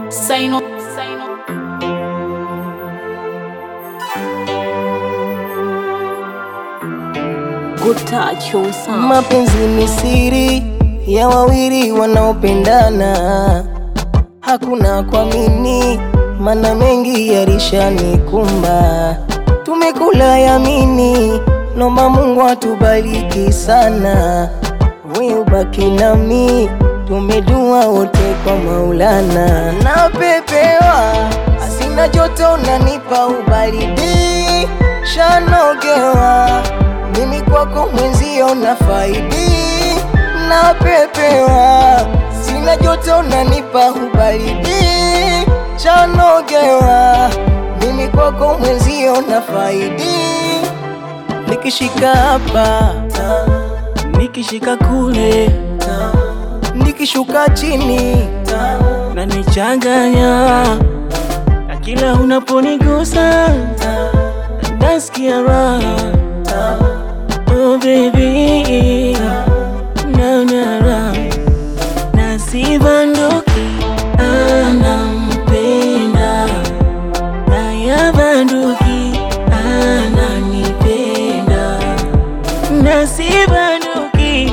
Sign up, sign up. Good touch, your sound. Mapenzi ni siri ya wawili wanaopendana, hakuna kuamini, mana mengi yalishanikumba. Tumekula yamini, nomba Mungu atubariki sana, we ubaki nami, tumedua wote kwa Maulana. Napepewa asina joto, nanipa ubaridi, shanogewa mimi kwako mwenzio na faidi, napepewa sina joto, nanipa ubaridi, chanogewa mimi kwako mwenzio na faidi, nikishika hapa nikishika kule nikishuka chini na nichanganya na kila unaponigusa nasikia raha oh baby naona raha na sibanduki anampenda na yabanduki ananipenda na sibanduki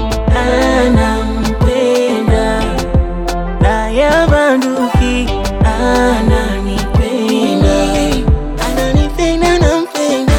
anampenda na yabanduki ananipenda ananipenda nampenda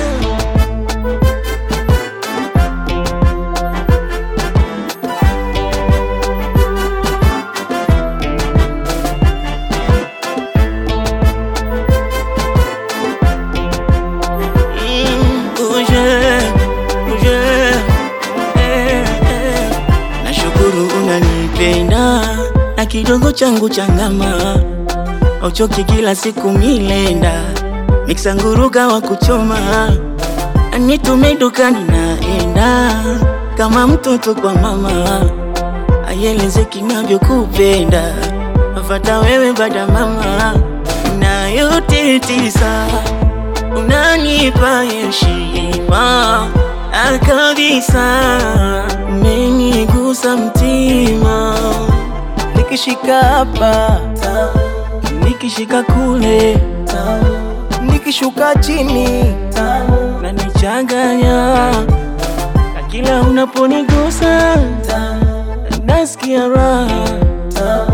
Mm, uje, uje, eh, eh. Nashukuru unanipenda na kidogo changu changama, auchoki kila siku milenda miksa nguruga wa kuchoma, anitume dukani naenda kama mtoto kwa mama, ayelezeki navyokupenda, afata wewe bada mama, na yote tisa unanipa heshima Ah, kabisa, umenigusa mtima, nikishika hapa nikishika kule nikishuka chini na nichanganya, na kila unaponigusa nasikia raha